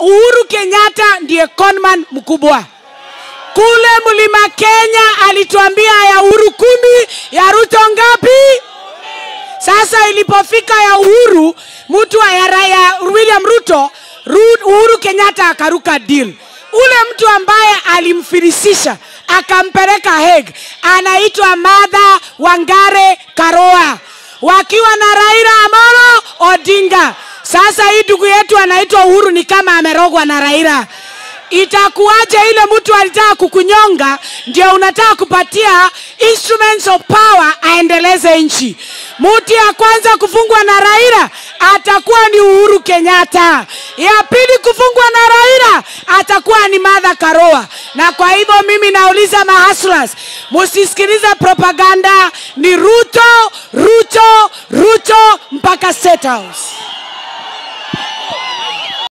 Uhuru Kenyatta ndiye conman mkubwa kule mlima Kenya. Alituambia ya Uhuru kumi, ya Ruto ngapi? Sasa ilipofika ya Uhuru, mtu wa ya, ya William Ruto, Ru, Uhuru Kenyatta akaruka deal. Ule mtu ambaye alimfirisisha akampeleka Hague anaitwa Martha Wangare Karua wakiwa na Raila Amolo Odinga. Sasa hii ndugu yetu anaitwa Uhuru ni kama amerogwa na Raila. Itakuwaje ile mtu alitaka kukunyonga ndio unataka kupatia instruments of power aendeleze nchi? Mtu ya kwanza kufungwa na Raila atakuwa ni Uhuru Kenyatta, ya pili kufungwa na Raila atakuwa ni Martha Karua. Na kwa hivyo mimi nauliza mahaslas, musisikilize propaganda, ni Ruto, Ruto, Ruto mpaka State House.